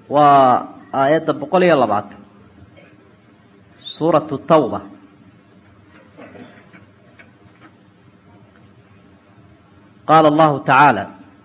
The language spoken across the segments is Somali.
waa aayadda boqol iyo labaatan suuratu tawba qaala allahu tacaala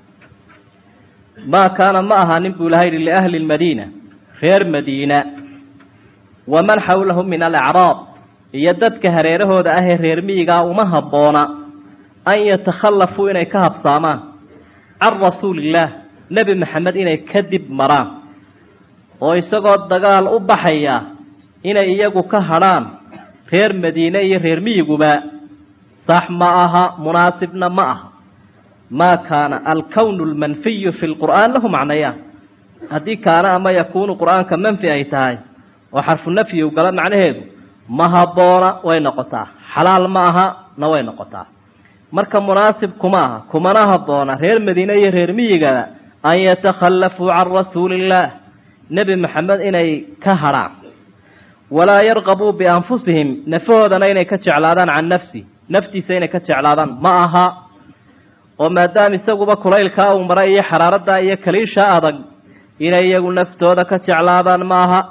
maa kaana ma ahaanin buu ilaha yidhi liahli lmadiina reer madiina waman xawlahu min alacraab iyo dadka hareerahooda ahee reer miyigaa uma habboona an yatakhallafuu inay ka habsaamaan can rasuulillaah nebi maxamed inay kadib maraan oo isagoo dagaal u baxaya inay iyagu ka hadrhaan reer madiine iyo reer miyiguba sax ma aha munaasibna ma aha maa kaana alkownu lmanfiyu fi lqur'aan lahu macnayaan haddii kaana ama yakuunu qur'aanka manfi ay tahay oo xarfu nafyi u gala macnaheedu ma habboona way noqotaa xalaal ma aha na way noqotaa marka munaasib kuma aha kumana habboona reer madiine iyo reer miyigada an yatakhallafuu can rasuuliillaah nebi maxamed inay ka hadrhaan walaa yarqabuu bianfusihim nafahoodana inay ka jeclaadaan can nafsi naftiisa inay ka jeclaadaan ma aha oo maadaama isaguba kulaylkaa uu maray iyo xaraaradaa iyo kaliisha adag inay iyagu naftooda ka jeclaadaan ma aha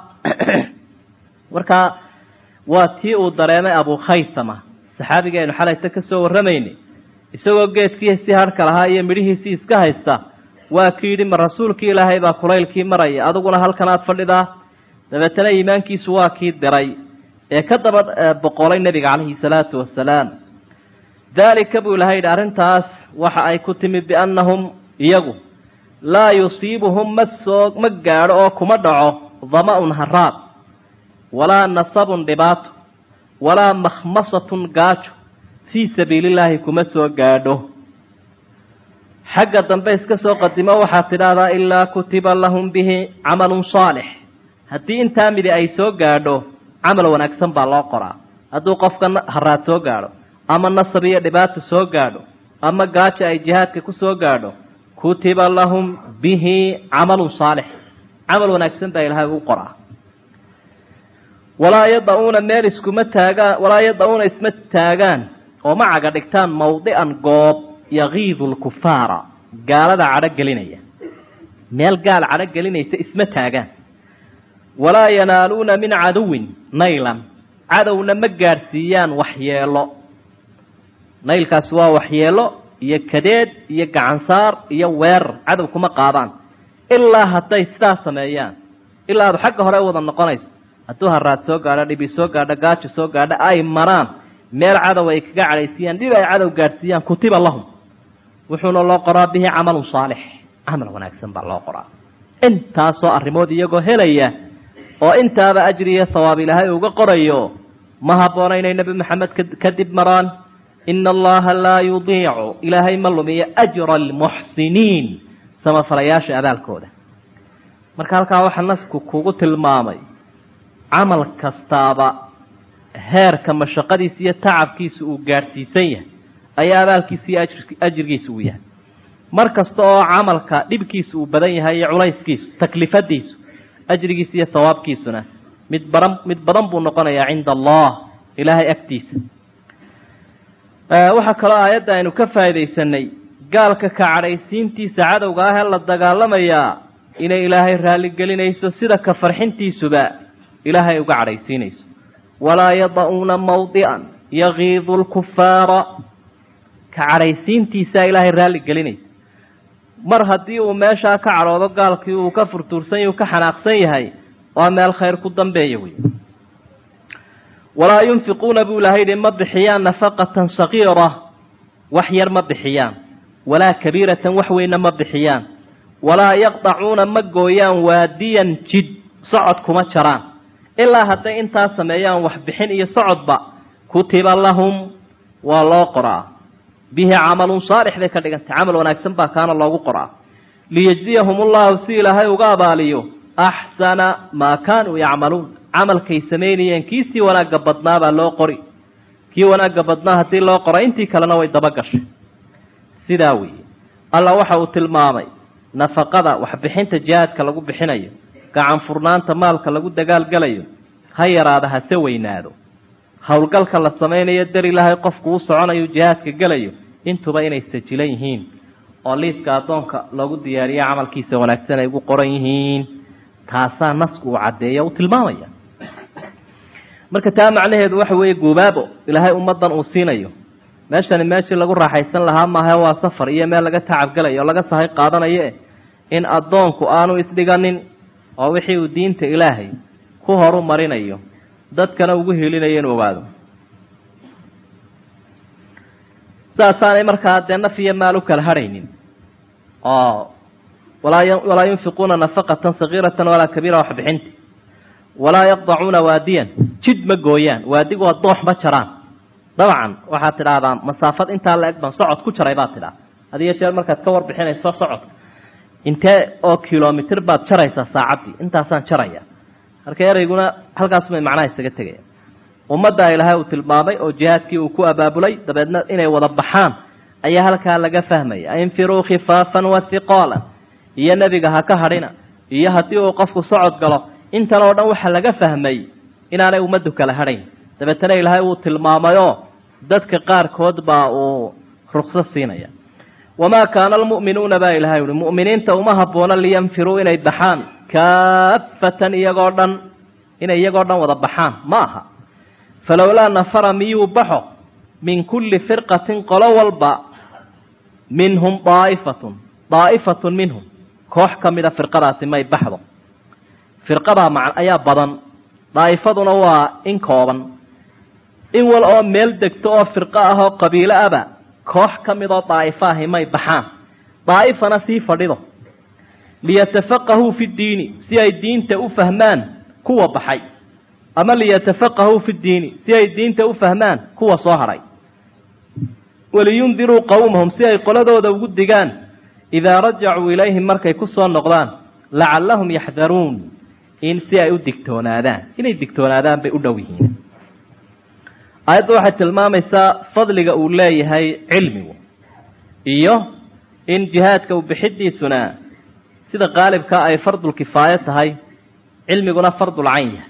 marka waa tii uu dareemay abukhaytama saxaabigeenu xalayta ka soo warramaynay isagoo geedkiisii harhka lahaa iyo midhihiisii iska haysta waa ki yidhi ma rasuulkii ilaahay baa kulaylkii maraya adiguna halkan aad fadhidaa dabeetana iimaankiisu waa kii diray ee ka daba boqolay nebiga calayhi salaatu wasalaam daalika buu ilahay yidhi arrintaas waxa ay ku timid biannahum iyagu laa yusiibuhum ma soo ma gaadho oo kuma dhaco dama-un haraad walaa nasabun dhibaato walaa makhmasatun gaajo fii sabiilillaahi kuma soo gaadho xagga dambe iska soo qadimo waxaad tidhaahdaa ilaa kutiba lahum bihi camalun saalix haddii intaa midi ay soo gaadho camal wanaagsan baa loo qoraa hadduu qofka haraad soo gaadho ama nasab iyo dhibaato soo gaadho ama gaajo ay jihaadka ku soo gaadho kutiba lahum bihi camalun saalix camal wanaagsan baa ilaahay ugu qoraa walaa yada-uuna meel iskuma taagaan walaa yada-uuna isma taagaan oo ma caga dhigtaan mawdican goob yakiidu lkufaara gaalada cadho gelinaya meel gaal cadho gelinaysa isma taagaan walaa yanaaluuna min caduwin naylan cadowna ma gaadhsiiyaan waxyeelo naylkaasi waa waxyeelo iyo kadeed iyo gacansaar iyo weerar cadow kuma qaadaan ilaa hadday sidaas sameeyaan ilaa adu xagga hore wada noqonayso hadduu haraad soo gaadho dhibi soo gaadho gaajo soo gaadho ay maraan meel cadow ay kaga cadhaysiiyaan dhib ay cadow gaadhsiiyaan kutiba lahum wuxuuna loo qoraa bihi camalun saalix camal wanaagsan baa loo qoraa intaasoo arrimood iyagoo helaya oo intaaba ajri iyo hawaab ilaahay uga qorayo ma habboona inay nebi maxamed kadib maraan ina allaha laa yudiicu ilaahay ma lumiyo ajra almuxsiniin samafalayaasha abaalkooda marka halkaa waxaa nasku kugu tilmaamay camal kastaaba heerka mashaqadiisa iyo tacabkiisa uu gaadhsiisan yahay ayaa abaalkiisa iyo ajrigiisa uu yahay mar kasta oo camalka dhibkiisa uu badan yahay iyo culayskiisu taklifadiisu ajrigiisa iyo hawaabkiisuna mid badan mid badan buu noqonayaa cinda allah ilaahay agtiisa waxaa kaloo aayadda aynu ka faaidaysanay gaalka ka cadhaysiintiisa cadowga ah ee la dagaalamayaa inay ilaahay raalligelinayso sida ka farxintiisuba ilaahay uga cadhaysiinayso walaa yada-uuna mawdican yakiidu lkufaara ka cadhaysiintiisaa ilaahay raalli gelinaysa mar haddii uu meeshaa ka cadhoodo gaalkii uu ka furtuursan yahy u ka xanaaqsan yahay waa meel khayr ku dambeeya wey walaa yunfiquuna buu ilahay yihi ma bixiyaan nafaqatan sagiira wax yar ma bixiyaan walaa kabiiratan wax weyna ma bixiyaan walaa yaqdacuuna ma gooyaan waadiyan jid socod kuma jaraan ilaa hadday intaa sameeyaan wax bixin iyo socodba kutiba lahum waa loo qoraa bihi camalun saalix bay ka dhigantay camal wanaagsan baa kaana loogu qoraa liyejziyahum ullahu si ilaahay uga abaaliyo axsana maa kaanuu yacmaluun camalkay samaynayeen kiisii wanaagga badnaa baa loo qori kii wanaagga badnaa haddii loo qora intii kalena way daba gashay sidaa weeye alla waxa uu tilmaamay nafaqada waxbixinta jihaadka lagu bixinayo gacan furnaanta maalka lagu dagaalgalayo ha yaraada hase weynaado howlgalka la samaynayo dar ilaahay qofku u soconayo jihaadka gelayo intuba inay sajilan yihiin oo liiska addoonka loogu diyaariyo camalkiisa wanaagsan ay ugu qoran yihiin taasaa nasku uu caddeeya uu tilmaamaya marka taa macnaheedu waxa weeye guubaabo ilaahay ummaddan uu siinayo meeshani meeshii lagu raaxaysan lahaa maaha waa safar iyo meel laga tacabgelayo oo laga sahay qaadanayo eh in addoonku aanu isdhiganin oo wixii uu diinta ilaahay ku horu marinayo dadkana ugu helinayo inuu ogaado saasaanay markaa dee naf iyo maal u kala hadhaynin oo walaa walaa yunfiquuna nafaqatan sagiiratan walaa kabiira wax bixinta walaa yaqdacuuna waadiyan jid ma gooyaan waadigu waa doox ma jaraan dabcan waxaad tidhaahdaa masaafad intaa la eg baan socod ku jaray baad tidhaha hadiyo jeer markaad ka warbixinayso socodka intee oo kilomitr baad jaraysaa saacaddii intaasaan jaraya marka ereyguna halkaasumay macnaha isaga tegaya ummadda ilaahay uu tilmaamay oo jihaadkii uu ku abaabulay dabeedna inay wada baxaan ayaa halkaa laga fahmaya infiruu khifaafan wa hiqaalan iyo nebiga ha ka hadhina iyo haddii uu qofku socod galo intan oo dhan waxaa laga fahmay inaanay ummaddu kala hadhayn dabeetana ilaahay uu tilmaamayoo dadka qaarkood baa uu rukso siinaya wamaa kaana almu'minuuna baa ilahay uhi mu'miniinta uma habboona liyanfiruu inay baxaan kaafatan iyagoo dhan inay iyagoo dhan wada baxaan ma aha falowlaa nafara miyuu baxo min kulli firqatin qolo walba minhum daa'ifatun daa'ifatun minhum koox ka mida firqadaasi may baxdo firqadaa ma ayaa badan daa'ifaduna waa in kooban in wal oo meel degto oo firqo ah oo qabiilo aba koox ka midoo daa'ifo ahi may baxaan daa'ifana sii fadhido liyatafaqahuu fi ddiini si ay diinta u fahmaan kuwa baxay ama liyatafaqahuu fi ddiini si ay diinta u fahmaan kuwa soo hadhay waliyundiruu qowmahum si ay qoladooda ugu digaan idaa rajacuu ilayhim markay ku soo noqdaan lacallahum yaxdaruun in si ay u digtoonaadaan inay digtoonaadaan bay u dhow yihiin aayadda waxay tilmaamaysaa fadliga uu leeyahay cilmigu iyo in jihaadka u bixidiisuna sida qaalibkaa ay fardul kifaayo tahay cilmiguna fardul cayn yahay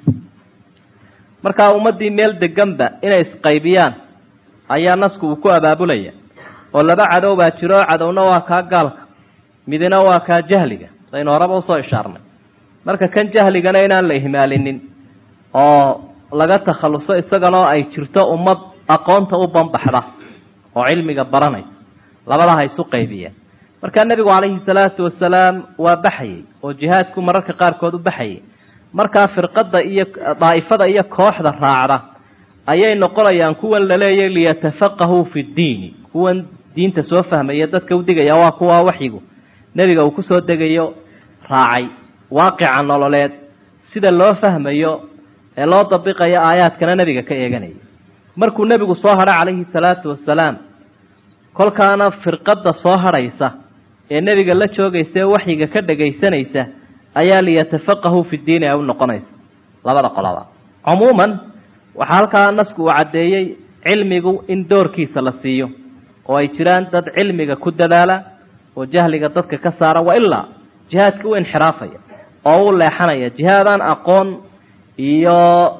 markaa ummaddii meel deganba inay isqaybiyaan ayaa nasku uu ku abaabulaya oo laba cadow baa jiro cadowna waa kaa gaalka midina waa kaa jahliga saynu horeba usoo ishaarnay marka kan jahligana inaan la ihmaalinin oo laga takhalluso isaganoo ay jirto ummad aqoonta u banbaxda oo cilmiga baranaysa labada ha isu qaybiyeen markaa nebigu calayhi salaatu wasalaam waa baxayey oo jihaadku mararka qaarkood u baxayay markaa firqadda iyo daa'ifada iyo kooxda raacda ayay noqonayaan kuwan laleeyahy liyatafaqahuu fi ddiini kuwan diinta soo fahmaya dadka u digaya waa kuwa waxyigu nebiga uu kusoo degayo raacay waaqica nololeed sida loo fahmayo ee loo dabiqayo aayaadkana nebiga ka eeganaya markuu nebigu soo hadho calayhi salaatu wasalaam kolkaana firqadda soo hadhaysa ee nebiga la joogaysa ee waxyiga ka dhagaysanaysa ayaa liyatafaqahuu fi diini ay u noqonaysa labada qolaba cumuuman waxaa halkaa nasku uu caddeeyey cilmigu in doorkiisa la siiyo oo ay jiraan dad cilmiga ku dadaala oo jahliga dadka ka saara wa ilaa jihaadka u inxiraafaya oo u leexanaya jihaadaan aqoon iyo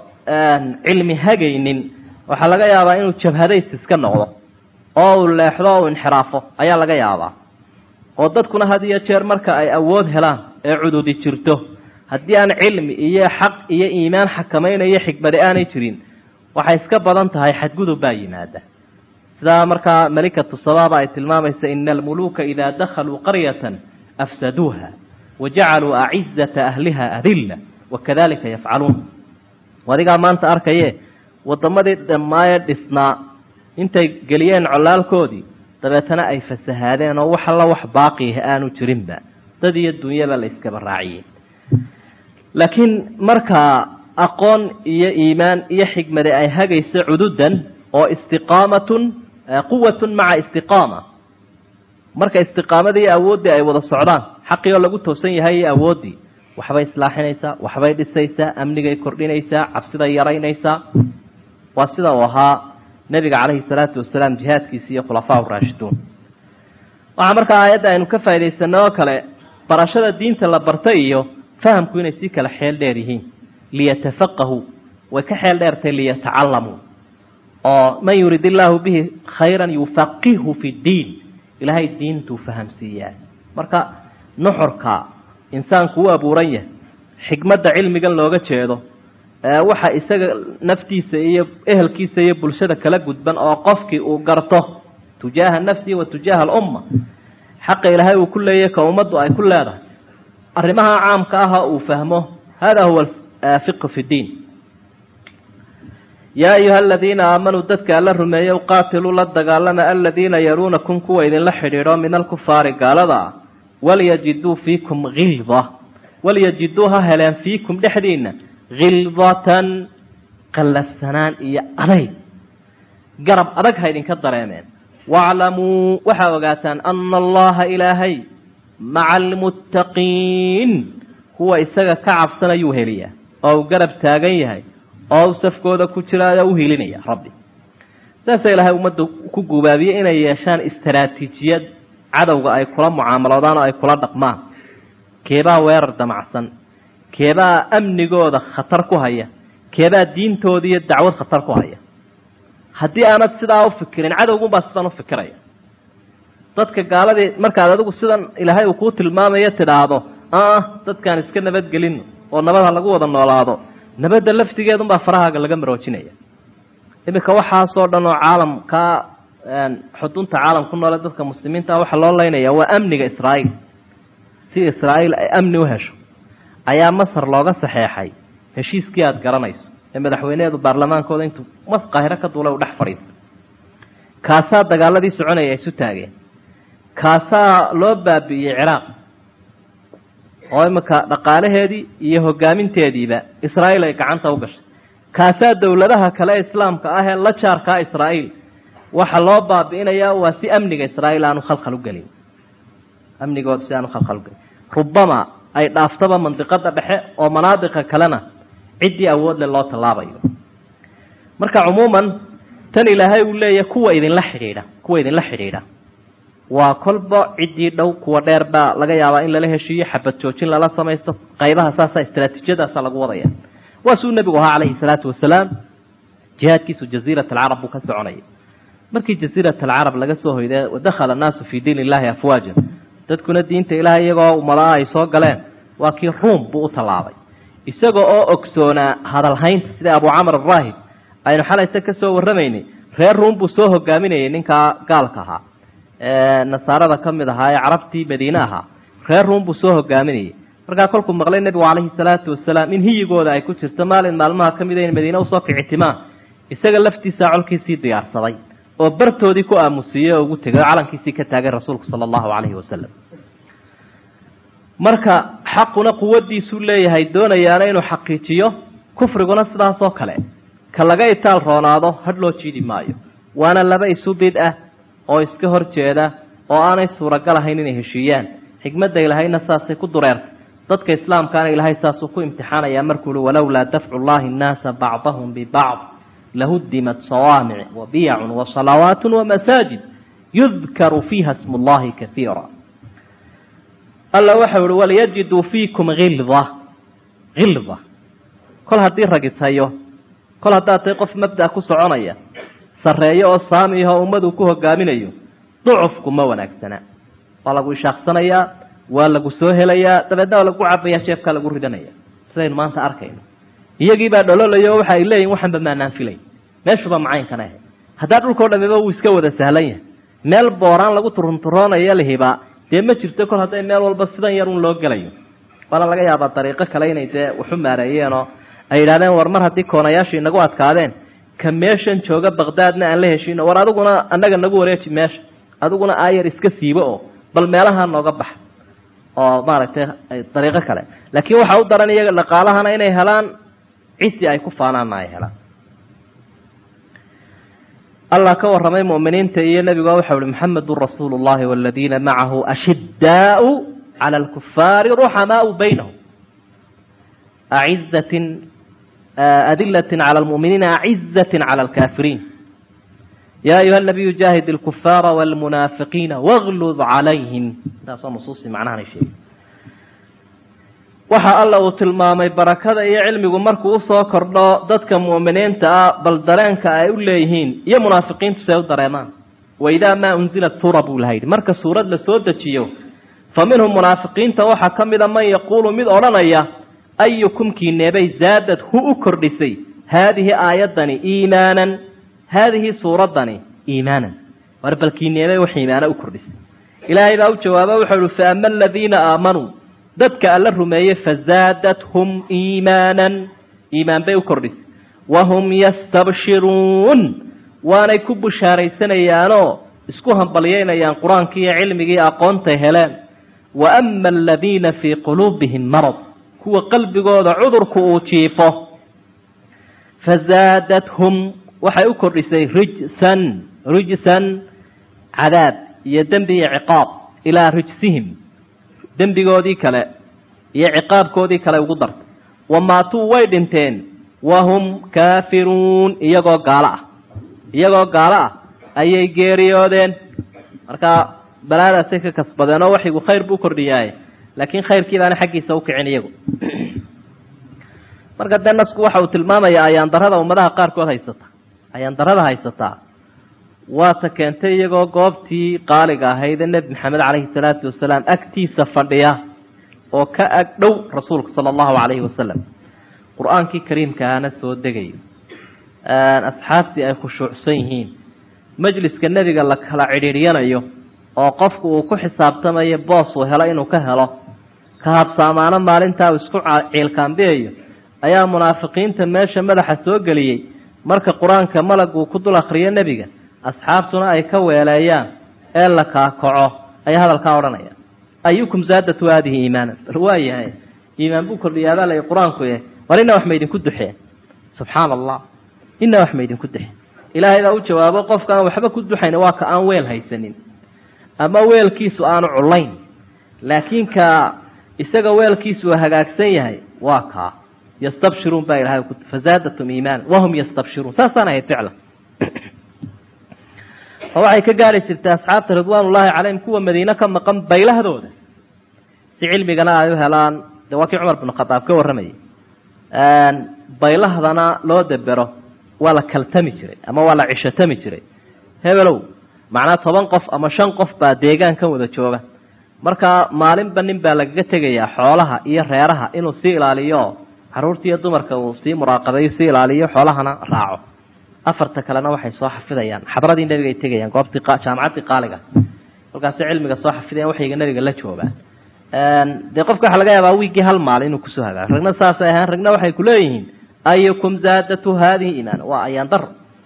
cilmi hagaynin waxaa laga yaabaa inuu jabhadays iska noqdo oo uu leexdo o u inxiraafo ayaa laga yaabaa oo dadkuna had iyo jeer marka ay awood helaan ee cududi jirto haddii aan cilmi iyo xaq iyo iimaan xakamaynayo xikmade aanay jirin waxay iska badan tahay xadgudub baa yimaada sidaa markaa malikatu sabaaba ay tilmaamaysa ina almuluuka idaa dakhaluu qaryatan afsaduuha wajacaluu acizata ahliha adilla wakadalika yafcaluun adigaa maanta arkaye wadamadii dhammaaye dhisnaa intay geliyeen colaalkoodii dabeetana ay fasahaadeen oo wax alla wax baaqiah aanu jirinba dad iyo dunyaba la iskaba raaciyey laakiin markaa aqoon iyo iimaan iyo xikmade ay hagayso cududan oo istiqaamatun quwatun maca istiqaama marka istiqaamadii iyo awooddii ay wada socdaan xaqii oo lagu toosan yahay iyo awooddii waxbay islaaxinaysaa waxbay dhisaysaa amnigay kordhinaysaa cabsiday yaraynaysaa waa sida uu ahaa nebiga calayhi salaatu wasalaam jihaadkiisi iyo khulafaa raashiduun waxaa markaa aayadda aynu ka faa'idaysano oo kale barashada diinta la barta iyo fahamku inay sii kala xeel dheer yihiin liyatafaqahuu way ka xeel dheertay liyatacalamuu oo man yurid illaahu bihi khayran yufaqihu fi ddiin ilaahay diintuu fahamsiiyaa marka nuxurka insaanku u abuuran yahay xikmadda cilmigan looga jeedo waxa isaga naftiisa iyo ehelkiisa iyo bulshada kala gudban oo qofkii uu garto tujaaha nafsihi wa tujaaha alumma xaqa ilaahay uu ku leeyahy ka ummaddu ay ku leedahay arrimaha caamka aha uu fahmo hada huwa fiqhu fi ddiin yaa ayuha aladiina aamanuu dadka alla rumeeyow qaatiluu la dagaalama aladiina yaruunakum kuwa idinla xidhiidho min alkufaari gaalada ah walyajiduu fiikum hilda walyajiduu ha heleen fiikum dhexdiina khildatan qallafsanaan iyo adayg garab adag ha idinka dareemeen waaclamuu waxaa ogaataan ana allaha ilaahay maca almuttaqiin kuwa isaga ka cabsanayuu heliyaa oo uu garab taagan yahay oo u safkooda ku jiraayo u hilinaya rabbi saasa ilaahay ummadda ku gubaabiyey inay yeeshaan istaraatiijiyad cadowga ay kula mucaamaloodaan oo ay kula dhaqmaan keebaa weerar damacsan keebaa amnigooda khatar ku haya keebaa diintooda iyo dacwad khatar ku haya haddii aanad sidaa ufikirin cadowgunbaa sidan ufikiraya dadka gaaladii markaad adigu sidan ilaahay uu kuu tilmaamayo tidhaahdo ah dadkaan iska nabadgelino oo nabad ha lagu wada noolaado nabadda laftigeedunbaa farahaaga laga maroojinaya iminka waxaasoo dhan oo caalamka xudunta caalam ku noole dadka muslimiinta waxaa loo leynaya waa amniga israa'iil si israa'iil ay amni u hesho ayaa masar looga saxeexay heshiiskii aada garanayso ee madaxweyneheedu baarlamaankooda intuu mas qaahiro ka duulay u dhex fadhiistay kaasaa dagaaladii soconaya ay isu taageen kaasaa loo baabi'iyey ciraaq oo iminka dhaqaalaheedii iyo hogaaminteediiba israa'iil ay gacanta u gashay kaasaa dowladaha kale islaamka ah ee la jaarkaa israa'iil waxa loo baabi'inayaa waa si amniga israa'iil aanu khalkhal u gelin amnigooda si aanu khalkhal ugelin rubama ay dhaaftaba mandiqada dhexe oo manaadiqa kalena ciddii awoodle loo tallaabayo marka cumuuman tan ilaahay uu leeyahy kuwa idinla xidhiidha kuwa idinla xidhiidha waa kolba ciddii dhow kuwa dheer baa laga yaabaa in lala heshiiyo xabad joojin lala samaysto qaybaha saasa istraatiijiyadaasa lagu wadaya waa suu nebigu ahaa calayhi salaatu wasalaam jihaadkiisu jaziirat alcarab buu ka soconaya markii jaziirat alcarab laga soo hoyday wadakhala annaasu fii diin illahi afwaajan dadkuna diinta ilaahay iyagoo umadaha ay soo galeen waa kii ruum buu u tallaabay isaga oo ogsoonaa hadalhaynta sida abu camar araahib aynu xalayse ka soo warramaynay reer ruum buu soo hogaaminayay ninkaa gaalka ahaa nasaarada ka mid ahaa ee carabtii madiine ahaa reer ruum buu soo hogaaminayay markaa kolkuu maqlay nebigu calayhi salaatu wasalaam in hiyigooda ay ku jirto maalin maalmaha ka mida in madiine usoo kicitimaan isaga laftiisaa colkiisii diyaarsaday oo bartoodii ku aamusiiyey oo ugu tegay oo calankiisii ka taagay rasuulku sala allahu calayhi wasalam marka xaquna quwaddiisuu leeyahay doonayaana inuu xaqiijiyo kufriguna sidaasoo kale ka laga itaal roonaado hadh loo jiidi maayo waana laba isu bid ah oo iska hor jeeda oo aanay suuragal ahayn inay heshiiyaan xikmadda ilahayna saasay ku dureertay dadka islaamkaana ilaahay saasuu ku imtixaanayaa markuu uhi walowlaa dafcu llahi nnaasa bacdahum bibacd lahudimat sawaamic wabiyacun wasalawaat wamasaajid yudkaru fiiha smu llahi kaiira alla waxau ihi walyajiduu fiikum hilda hilda kol haddii ragitayo kol haddaad tahay qof mabda ku soconaya sarreeyo oo saamiyaho ummaduu ku hogaaminayo ducufku ma wanaagsana waa lagu ishaaqsanayaa waa lagu soo helayaa dabeedna waa lagu cabaya jeefkaa lagu ridanaya sidaynu maanta arkayno iyagiibaa dhololayo waxa ay leeyihin waxanba maanaan filay meeshuba macaynkana ahay haddaa dhulkao dhamiba wuu iska wada sahlan yahay meel booraan lagu turunturoonayo lihibaa dee ma jirto kol hadday meel walba sidan yar un loo gelayo waana laga yaabaa dariiqo kale inay dee waxu maareeyeenoo ay yidhahdeen war mar haddii koonayaasha inagu adkaadeen ka meeshan jooga baqdaadna aan la heshiino war adiguna annaga nagu wareeji meesha adiguna aayar iska siibo oo bal meelaha nooga baxa oo maaragtay dariiqo kale laakiin waxaa u daran iyaga dhaqaalahana inay helaan cisi ay ku faanaanna ay helaan allah ka warramay mu'miniinta iyo nebiga waxau uhi maxamedun rasuulu llahi waladiina macahu ashiddaau cala alkufaari ruxamaau baynahum acizatin adilatin cala almu'miniina acizatin cala alkaafiriin ya ayuha nabiyu jaahid alkufaara walmunaafiqiina waglud calayhim taasoo nusuustii macnahanay sheegay waxa alla uu tilmaamay barakada iyo cilmigu markuu usoo kordho dadka mu'miniinta ah bal dareenka ay u leeyihiin iyo munaafiqiintu si ay u dareemaan waidaa maa unzilat suura buu laha yidhi marka suurad la soo dejiyo fa minhum munaafiqiinta waxaa ka mida man yaquulu mid odhanaya ayukum kiineebay zaadad hu u kordhisay haadihi aayaddani iimaanan haadihi suuraddani iimaanan war bal kiineebay wax iimaana u kordhisay ilaahay baa u jawaaba wuxuu uhi fa ama aladiina aamanuu dadka alla rumeeyey fazaadathum iimaanan iimaan bay u kordhisay wahum yastabshiruun waanay ku bushaaraysanayaanoo isku hambalyaynayaan qur-aankii iyo cilmigii aqoontay heleen wa ama aladiina fii quluubihim marad kuwa qalbigooda cudurku uu jiifo fazaadathum waxay u kordhisay rijsan rijsan cadaab iyo dembi iyo ciqaab ilaa rijsihim dembigoodii kale iyo ciqaabkoodii kale ugu dartay wamaatuu way dhinteen wahum kaafiruun iyagoo gaalo ah iyagoo gaalo ah ayay geeriyoodeen markaa balaadaasay ka kasbadeen oo waxigu khayr buu kordhiyaaye laakiin khayrkii baana xaggiisa ukicin iyagu marka dee nasku waxa uu tilmaamayaa ayaandarada ummadaha qaarkood haysata ayaandarada haysataa waata keentay iyagoo goobtii qaaliga ahaydee nebi maxamed caleyhi salaatu wasalaam agtiisa fadhiya oo ka ag dhow rasuulka sala allahu calayhi wasalam qur-aankii kariimkaana soo degayo asxaabtii ay khushuucsan yihiin majliska nebiga la kala cidhiiryanayo oo qofku uu ku xisaabtamayo boos uu helo inuu ka helo ka habsaamaano maalintaa uu isku ciilkaambiyayo ayaa munaafiqiinta meesha madaxa soo geliyey marka qur-aanka malag uu ku dul akhriyo nebiga asxaabtuna ay ka weeleeyaan ee la kaakaco ayaa hadalkaa odhanaya ayukum zaadatu haadihi iimaanan bal waa yahay iimaan buu kordhiyaabaa lay qur-aanku yahay war inna wax maydinku duxeen subxaana allah inna wax maydinku duxeen ilaahay baa u jawaabo qofkaan waxba ku duxayn waa ka aan weel haysanin ama weelkiisu aanu culayn laakiin ka isaga weelkiisu uu hagaagsan yahay waa kaa yastabshiruun baa ilahay fazaadatum iimaana wahum yastabshiruun saasaan ahayd ficlan oo waxay ka gaari jirtay asxaabta ridwaanullaahi calayhim kuwa madiine ka maqan baylahdooda si cilmigana ay u helaan dee waa kii cumar binu khadaab ka warramayay baylahdana loo debero waa la kaltami jiray ama waa la cishatami jiray hebelow macnaa toban qof ama shan qof baa deegaankan wada jooga markaa maalinba nin baa lagaga tegayaa xoolaha iyo reeraha inuu sii ilaaliyo caruurta iyo dumarka uu sii muraaqabeeyo sii ilaaliyo xoolahana raaco afarta kalena waxay soo xafidayaan xadradii nebiga ay tegayaan goobtii jaamacaddii qaaliga halkaasi cilmiga soo xafidayan waxayga nebiga la joogaan dee qofka waxa laga yaabaa wiiggii hal maal inuu kusoo hagaago ragna saasay ahaan ragna waxay kuleeyihiin ayukum zaadatu haadihi iimaan waa ayaan daro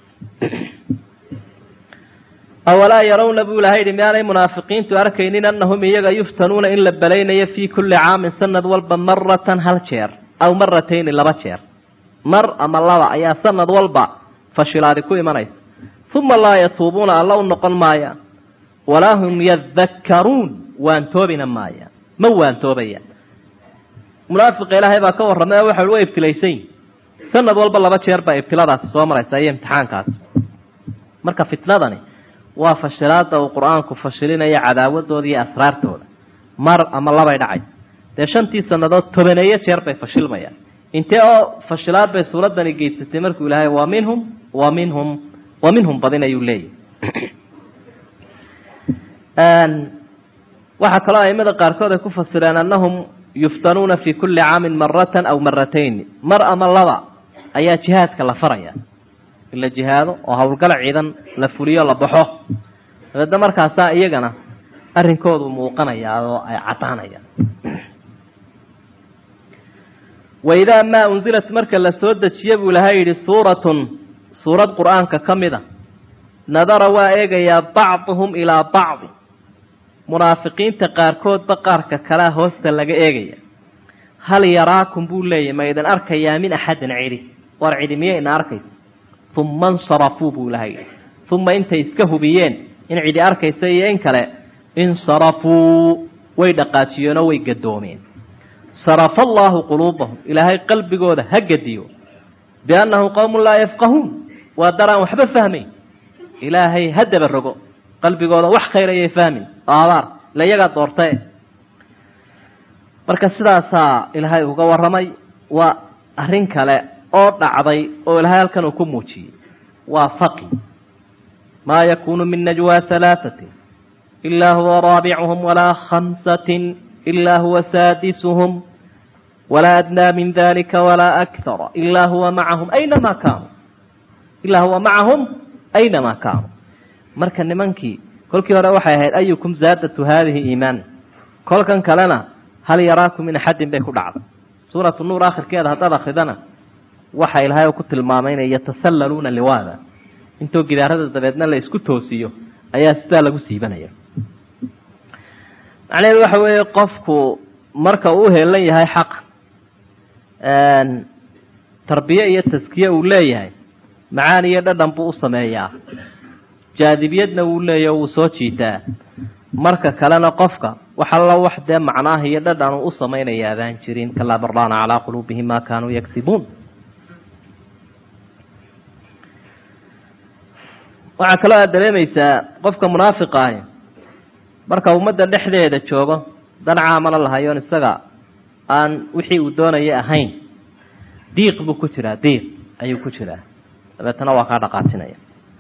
awalaa yarawna buu ilahay yihi miyaanay munaafiqiintu arkaynin annahum iyaga yuftanuuna in la belaynayo fii kulli caamin sanad walba maratan hal jeer aw maratayni laba jeer mar ama laba ayaa sanad walba fashilaadi ku imanaysa uma laa yatuubuuna alla u noqon maayaan walaa hum yadakkaruun waantoobina maayaan ma waantoobayaan munaafiqa ilaahay baa ka warramay oo waxa wa ibtilaysan yihin sanad walba laba jeer baa ibtiladaasi soo maraysa iyo imtixaankaasi marka fitnadani waa fashilaada uu qur-aanku fashilinayo cadaawadooda iyo asraartooda mar ama labay dhacay dee shantii sannadood tobaneeyo jeer bay fashilmayaan intee oo fashilaad bay suuraddani geysatay markuu ilaahay wa minhum wa minhum wa minhum badin ayuu leeyahy waxaa kaloo aimada qaarkood ay ku fasireen annahum yuftanuuna fi kulli caamin maratan aw maratayn mar ama laba ayaa jihaadka la faraya in la jihaado oo howlgala ciidan la fuliyo la baxo dabeedna markaasaa iyagana arrinkoodu muuqanayaa oo ay caddaanayaan waidaa maa unzilat marka la soo dejiye buu ilahay yidhi suuratun suurad qur-aanka ka mid a nadara waa eegayaa bacduhum ilaa bacdi munaafiqiinta qaarkoodba qaarka kalea hoosta laga eegaya hal yaraakum buu leeyahy ma idin arkayaa min axadin cidhi war cidhi miya ina arkaysa uma insarafuu buu ilahay yidhi uma intay iska hubiyeen in cidi arkaysa iyo in kale insarafuu way dhaqaajiyeenoo way gadoomeen sarafa allaahu quluubahum ilaahay qalbigooda ha gediyo biannahum qowmun laa yafqahuun waa daraan waxba fahmayn ilaahay ha daba rogo qalbigooda wax khayr ayay fahmin oo abaar ila iyagaa doortae marka sidaasaa ilaahay uga warramay waa arrin kale oo dhacday oo ilaahay halkan uu ku muujiyey waa faqi maa yakunu min najwaa halaaثatin ilaa huwa raabicuhum walaa khamsatin ilaa huwa saadisuhum walaa adnaa min dalika walaa akthara ilaa huwa macahum aynamaa kaanuu ilaa huwa macahum aynamaa kaanuu marka nimankii kolkii hore waxay ahayd ayukum zaadatu haadihi iimaan kolkan kalena hal yaraakum min axadin bay ku dhacday suuratu nuur akhirkeeda haddaad akridana waxa ilaahay ku tilmaamay inay yatasallaluuna liwaada intoo gidaarada dabeedna la isku toosiyo ayaa sidaa lagu siibanaya macnaheedu waxa weeye qofku marka uu uheelan yahay xaq tarbiye iyo taskiye uu leeyahay macaan iyo dhadhan buu u sameeyaa jaadibiyadna wuu leeya wuu soo jiitaa marka kalena qofka wax alla wax dee macnaah iyo dhadhan uu u samaynaya adaan jirin kalaa bardaana calaa quluubihim ma kaanuu yagsibuun waxaa kaloo aad dareemaysaa qofka munaafiqa ahi marka ummadda dhexdeeda joogo dan caamana lahayoon isaga aan wixii uu doonaya ahayn diiq buu ku jiraa diiq ayuu ku jiraa dabeetana waa kaa dhaqaajinaya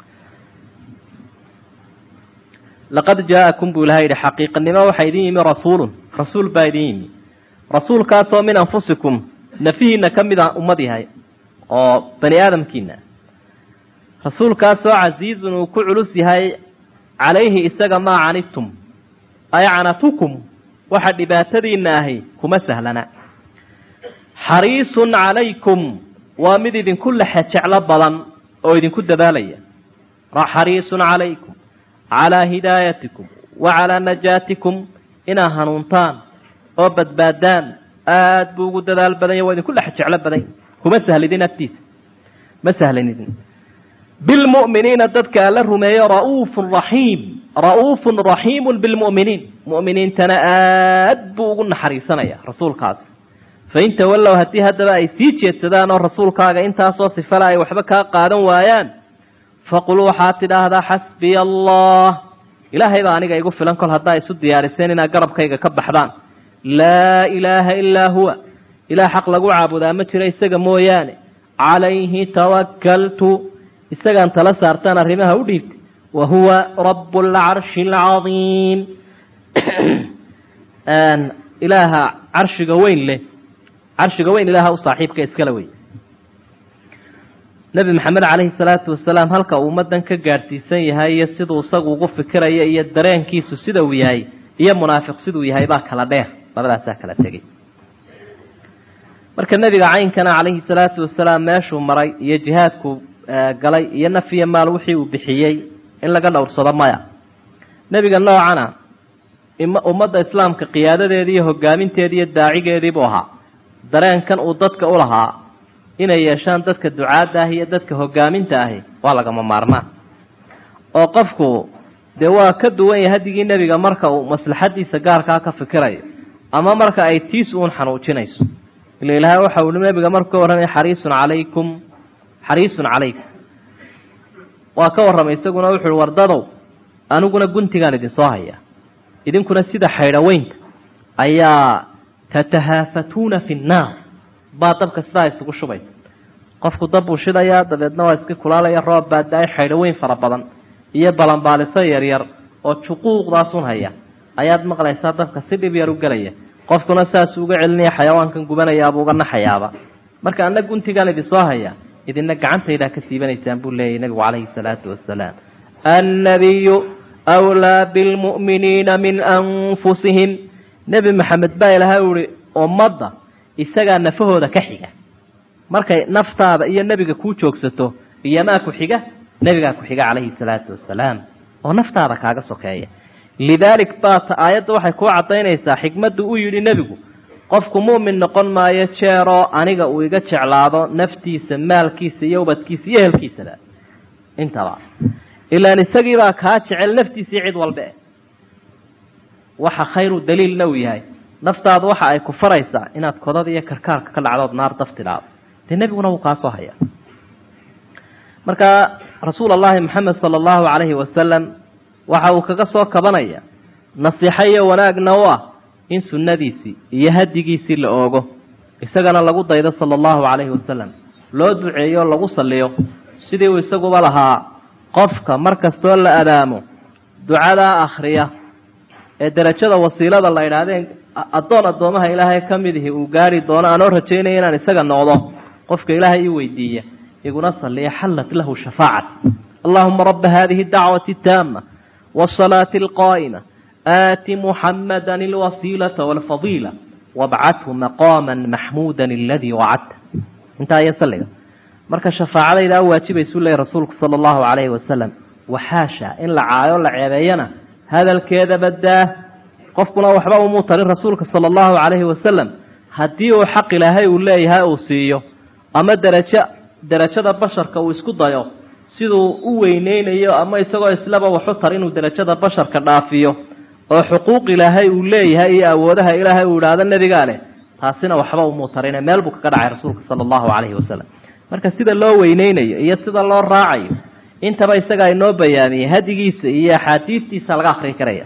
laqad jaa-akum buu ilahay yihi xaqiiqanimo waxaa idin yimi rasuulun rasuul baa idin yimi rasuulkaasoo min anfusikum nafihiina ka mid a ummad yahay oo bani aadamkiina rasuulkaasoo casiizun uu ku culus yahay calayhi isaga maa canidtum ay canatukum waxa dhibaatadiina ahi kuma sahlana xariisun calaykum waa mid idinku lexe jeclo badan oo idinku dadaalaya xariisun calaykum calaa hidaayatikum wa calaa najaatikum inaa hanuuntaan oo badbaadaan aada buu ugu dadaal badanya waa idinku lexe jeclo badan kuma sahlidin agtiisa ma sahlanidin bilmu'miniina dadka alla rumeeyo ra'uufun raxiim ra'uufun raxiimun bilmu'miniin mu'miniintana aad buu ugu naxariisanaya rasuulkaasi fain tawallow haddii haddaba ay sii jeedsadaan oo rasuulkaaga intaasoo sifale ay waxba kaa qaadan waayaan faqul waxaad tidhaahdaa xasbiya allah ilaahay baa aniga igu filan kol haddaa isu diyaariseen inaad garabkayga ka baxdaan laa ilaaha ilaa huwa ilaah xaq lagu caabudaa ma jiro isaga mooyaane calayhi tawakkaltu isagaan tala saartaan arrimaha u dhiibtay wa huwa rabu alcarshi alcadiim ilaaha carshiga weyn leh carshiga weyn ilaaha u saaxiibka iskala wey nebi maxamed calayhi salaatu wasalaam halka uu ummaddan ka gaadhsiisan yahay iyo siduu isagu ugu fikiraya iyo dareenkiisu sida uu yahay iyo munaafiq siduu yahay baa kala dheer labadaasaa kala tegey marka nebiga caynkana calayhi salaatu wasalaam meeshuu maray iyo jihaadku galay iyo naf iyo maal wixii uu bixiyey in laga dhowrsado maya nebiga noocana ummadda islaamka qiyaadadeedii iyo hogaaminteedii iyo daacigeedii buu ahaa dareenkan uu dadka u lahaa inay yeeshaan dadka ducaadda ah iyo dadka hogaaminta ahi waa lagama maarmaan oo qofku dee waa ka duwan yahay hadigii nebiga marka uu maslaxadiisa gaarkaa ka fikirayo ama marka ay tiis uun xanuujinayso ila ilaahay waxa uu nebiga markuu ka warramay xariisun calaykum xariisun calaykum waa ka warramay isaguna wuxu uhi wardadow aniguna guntigaan idinsoo haya idinkuna sida xaydhaweynka ayaa tatahaafatuuna fi nnaar baa dabka sidaa isugu shubay qofku dab buu shidayaa dabeedna waa iska kulaalaya roob baa da-ay xaydhaweyn fara badan iyo balanbaaliso yaryar oo juquuqdaasun haya ayaad maqlaysaa dabka si dhib yar u gelaya qofkuna saasuu uga celinaya xayawaankan gubanayaabuu uga naxayaaba marka anna guntigaan idinsoo haya idina gacantaydaa ka siibanaysaan buu leeyahy nabigu calayhi salaatu wasalaam annabiyu wlaa bilmu'miniina min anfusihim nebi maxamed baa ilahay uhi ummadda isagaa nafahooda ka xiga markay naftaada iyo nebiga kuu joogsato iyomaa ku xiga nebigaa ku xiga calayhi salaatu wasalaam oo naftaada kaaga sokeeya lidaalik baata aayadda waxay kuu caddaynaysaa xikmaddu u yidhi nebigu qofku mu'min noqon maayo jeeroo aniga uu iga jeclaado naftiisa maalkiisa iyo ubadkiisa iyo ehelkiisaba intaba ilaan isagiibaa kaa jecel naftiisii cid walbe waxa khayru daliilna uu yahay naftaadu waxa ay ku faraysaa inaad kodada iyo karkaarka ka dhacdood naar daftidaado dee nebiguna wuu kaasoo haya marka rasuul allahi maxamed sala allahu calayhi wasalam waxa uu kaga soo kabanaya nasiixo iyo wanaagna u ah in sunnadiisii iyo hadigiisii la oogo isagana lagu daydo sala allahu calayhi wasalam loo duceeyo oo lagu salliyo sidii uu isaguba lahaa qofka mar kastoo la adaamo ducadaa akhriya ee derajada wasiilada la idhaahdeen addoon addoomaha ilaahay ka mid ihi uu gaari doono aanoo rajaynaya inaan isaga noqdo qofka ilaahay ii weydiiya iguna salliya xallat lahu shafaacat allahuma raba hadihi dacwati taama wasalaati alqaa'ima aati muxamada alwasiilata walfadiila wabcathu maqaama maxmuuda aladii wacadta intaa iyo salliga marka shafaacadaydaa waajibaysuu leeyay rasuulku sala allahu calayhi wasalam waxaasha in la caayo la ceebeeyana hadalkeeda badaa qofkuna waxba umuu tarin rasuulka sala allahu calayhi wasalam haddii uu xaq ilaahay uu leeyahay uu siiyo ama derajo derajada basharka uu isku dayo siduu u weyneynayo ama isagoo islaba waxu tar inuu derajada basharka dhaafiyo oo xuquuq ilaahay uu leeyahay iyo awoodaha ilaahay uu idhaahdo nebigaa leh taasina waxba umuu tarine meel buu kaga dhacay rasuulka sala allahu calayhi wasalam marka sida loo weyneynayo iyo sida loo raacayo intaba isagaa inoo bayaamiyey hadigiisa iyo axaadiistiisa laga akrin karaya